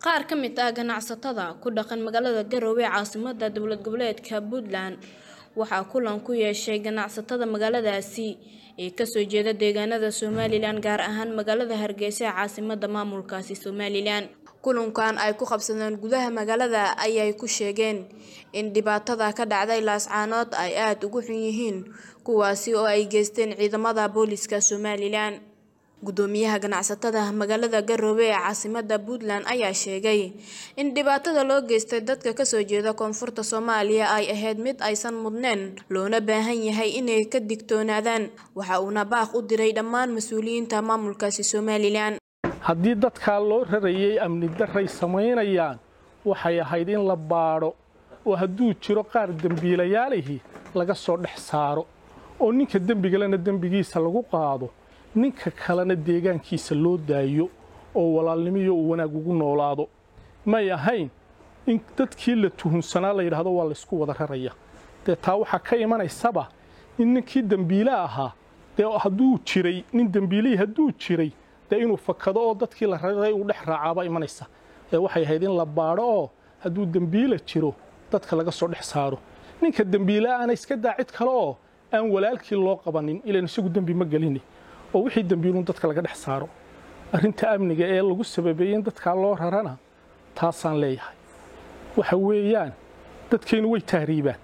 qaar ka mid ah ganacsatada ku dhaqan magaalada garowe caasimada dowlad goboleedka puntland waxaa kulan ku yeeshay ganacsatada magaaladaasi ee kasoo jeeda deegaanada somalilan gaar ahaan magaalada hargeysa ee caasimada maamulkaasi somalilan kulankan ay ku qabsadeen gudaha magaalada ayay ku sheegeen in dhibaatada ka dhacday laascaanood ay aada ugu xun yihiin kuwaasi oo ay geysteen ciidamada booliska somalilan gudoomiyaha ganacsatada magaalada garowe ee caasimada puntland ayaa sheegay in dhibaatada loo geystay dadka kasoo jeeda koonfurta soomaaliya ay ahayd mid aysan mudneen loona baahan yahay inay ka digtoonaadaan waxa uuna baaq u diray dhammaan mas-uuliyiinta maamulkaasi somalilan haddii dadkaa loo rarayay amni daray samaynayaan waxay ahayd in la baadho oo hadduu jiro qaar dembiilayaalihii laga soo dhex saaro oo ninka dembigalena dembigiisa lagu qaado ninka kalena deegaankiisa loo daayo oo walaalnimiyo uu wanaag ugu noolaado may ahayn in dadkii la tuhunsanaa la yidhaahdo waa laysku wada raraya dee taa waxaa ka imanaysaba in ninkii dembiile ahaa dee hadduu jiray nin dembiilihii hadduu jiray dee inuu fakado oo dadkii la raray uu dhex raacaaba imanaysa ee waxay ahayd in la baadho oo hadduu dembiila jiro dadka laga soo dhex saaro ninka dembiile aana iska daa cid kale oo aan walaalkii loo qabanin ilan isagu dembi ma gelini oo wixii dembiiluun dadka laga dhex saaro arrinta amniga ee lagu sababeeyey in dadkaa loo rarana taasaan leeyahay waxa weeyaan dadkeennu way tahriibaan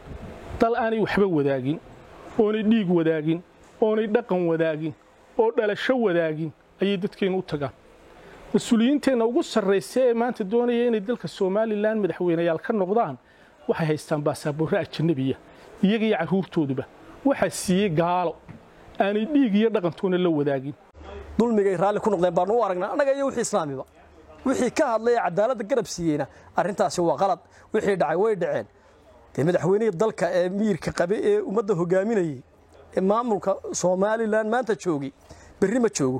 dal aanay waxba wadaagin oonay dhiig wadaagin oonay dhaqan wadaagin oo dhalasho wadaagin ayay dadkeennu u tagaan mas-uuliyiinteenna ugu sarraysa ee maanta doonaya inay dalka somalilan madaxweynayaal ka noqdaan waxay haystaan baasaboorre ajanabiya iyaga iyo carruurtooduba waxaa siiyey gaalo aanay dhiig iyo dhaqantoona la wadaagin dulmigay raalli ku noqdeen baanu u aragnaa annaga iyo wixii islaamiba wixii ka hadlaya cadaaladda garab siiyeyna arrintaasi waa qalad wixii dhacay way dhaceen dee madaxweynihii dalka ee miirka qabe ee ummadda hogaaminayey ee maamulka somalilan maanta joogay berri ma joogo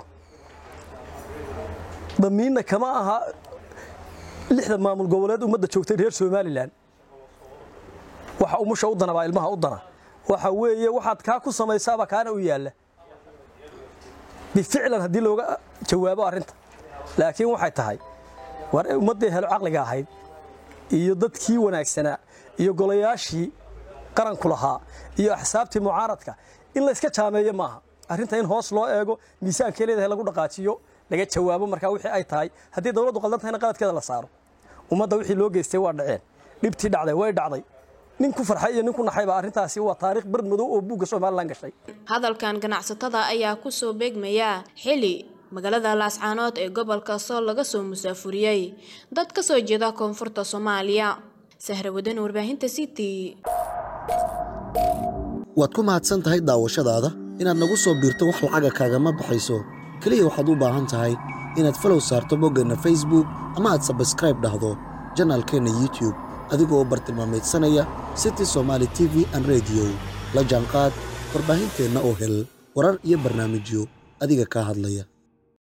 damiinna kama aha lixda maamul goboleed ummadda joogtay reer somalilan waxa umusha u dana baa ilmaha u dana waxa weeye waxaad kaa ku samaysaaba kaana u yaalla bificlan haddii looga jawaabo arrinta laakiin waxay tahay war ummaddii helo caqliga ahayd iyo dadkii wanaagsanaa iyo golayaashii qaranku lahaa iyo axsaabtii mucaaradka in layska jaameeyo maaha arrinta in hoos loo eego miisaankee leedahay lagu dhaqaajiyo laga jawaabo markaa wixii ay tahay haddii dowladdu qaldan tahayna qaladkeeda la saaro ummadda wixii loo geystay waa dhaceen dhibtii dhacday way dhacday nin ku farxay iyo nin ku naxayba arrintaasi waa taariikh bar madow oo buugga somalilan gashay hadalkan ganacsatada ayaa kusoo beegmaya xili magaalada laascaanood ee gobolka sool laga soo musaafuriyey dad ka soo jeeda koonfurta soomaaliya sahra wadan warbaahinta city waad ku mahadsan tahay daawashadaada inaad nagu soo biirto wax lacaga kaagama baxayso keliya waxaad u baahan tahay inaad falow saarto boggeenna facebook ama aad sabskraib dhahdo janaalkeenna youtube adigoo u bartilmaamaydsanaya city somaali t v an rediyo la jaanqaad warbaahinteenna oo hel warar iyo barnaamijyo adiga kaa hadlaya